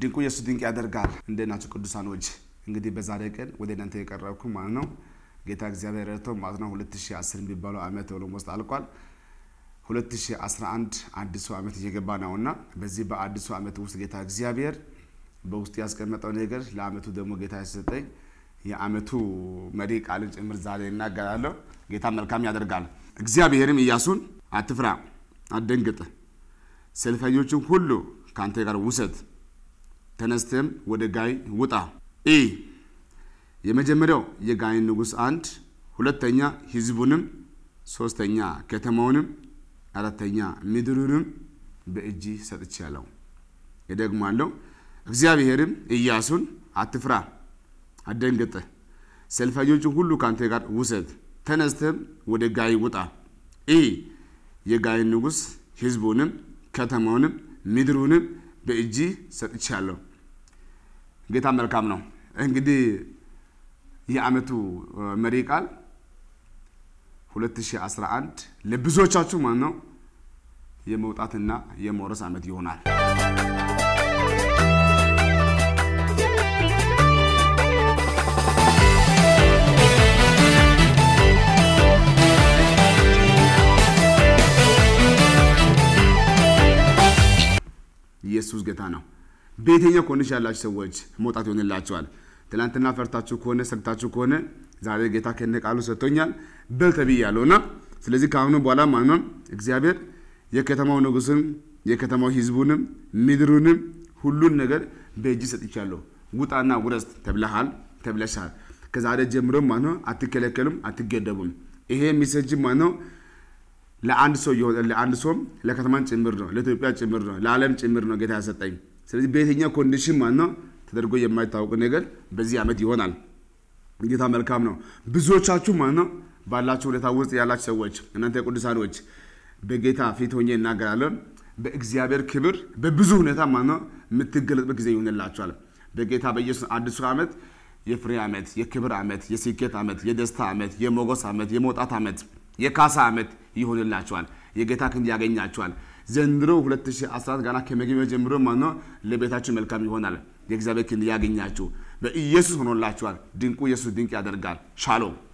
ድንቁ ኢየሱስ ድንቅ ያደርጋል። እንዴት ናችሁ ቅዱሳኖች? እንግዲህ በዛሬ ቀን ወደ እናንተ የቀረብኩ ማለት ነው ጌታ እግዚአብሔር ረድቶ ማለት ነው 2010 የሚባለው ዓመት ኦልሞስት አልቋል። 2011 አዲሱ ዓመት እየገባ ነው እና በዚህ በአዲሱ ዓመት ውስጥ ጌታ እግዚአብሔር በውስጥ ያስቀመጠው ነገር ለዓመቱ ደግሞ ጌታ ያሰጠኝ የዓመቱ መሪ ቃልን ጭምር ዛሬ እናገራለሁ። ጌታ መልካም ያደርጋል። እግዚአብሔርም ኢያሱን አትፍራ፣ አትደንግጥ፣ ሰልፈኞችን ሁሉ ከአንተ ጋር ውሰድ፣ ተነስተም ወደ ጋይ ውጣ። ኢ የመጀመሪያው የጋይን ንጉሥ አንድ፣ ሁለተኛ ህዝቡንም፣ ሶስተኛ ከተማውንም፣ አራተኛ ምድሩንም በእጅ ሰጥቻለሁ። እደግማለሁ። እግዚአብሔርም ኢያሱን አትፍራ፣ አትደንግጥ፣ ሰልፈኞችን ሁሉ ከአንተ ጋር ውሰድ፣ ተነስተም ወደ ጋይ ውጣ። ኢ የጋይን ንጉሥ ህዝቡንም ከተማውንም ምድሩንም በእጅ ሰጥቻለሁ። ጌታ መልካም ነው። እንግዲህ የዓመቱ መሪ ቃል 2011 ለብዙዎቻችሁ ማለት ነው የመውጣትና የመውረስ ዓመት ይሆናል። ኢየሱስ ጌታ ነው። በየትኛው ኮንዲሽን ያላችሁ ሰዎች መውጣት ይሆንላቸዋል። ትናንትና ፈርታችሁ ከሆነ ሰግታችሁ ከሆነ ዛሬ ጌታ ከነ ቃሉ ሰጥቶኛል በል ተብያለሁ እና ስለዚህ ከአሁኑ በኋላ ማለት ነው እግዚአብሔር የከተማው ንጉሥን የከተማው ህዝቡንም ምድሩንም ሁሉን ነገር በእጅ ሰጥቻለሁ። ውጣና ውረስ ተብለሃል ተብለሻል። ከዛሬ ጀምሮ ማለት ነው አትከለከሉም፣ አትገደቡም። ይሄ ሚሰጅ ማለት ነው ለአንድ ሰው ለአንድ ሰውም ለከተማን ጭምር ነው፣ ለኢትዮጵያ ጭምር ነው፣ ለዓለም ጭምር ነው ጌታ ያሰጠኝ። ስለዚህ በየትኛው ኮንዲሽን ማለት ነው ተደርጎ የማይታወቅ ነገር በዚህ ዓመት ይሆናል። ጌታ መልካም ነው። ብዙዎቻችሁ ማለት ነው ባላችሁ ሁኔታ ውስጥ ያላችሁ ሰዎች እናንተ ቅዱሳኖች በጌታ ፊት ሆኜ እናገራለሁ። በእግዚአብሔር ክብር በብዙ ሁኔታ ማለት ነው የምትገለጥበት ጊዜ ይሆንላችኋል። በጌታ በኢየሱስ አዲሱ ዓመት የፍሬ ዓመት፣ የክብር ዓመት፣ የስኬት ዓመት፣ የደስታ ዓመት፣ የሞገስ ዓመት፣ የመውጣት ዓመት፣ የካሳ ዓመት ይሆንላችኋል። የጌታ ክንድ ያገኛችኋል። ዘንድሮ 2014 ገና ከመግቢያ ጀምሮ ማለት ነው ለቤታችሁ መልካም ይሆናል። የእግዚአብሔር ክንድ ያገኛችሁ በኢየሱስ ሆኖላችኋል። ድንቁ ኢየሱስ ድንቅ ያደርጋል። ሻሎም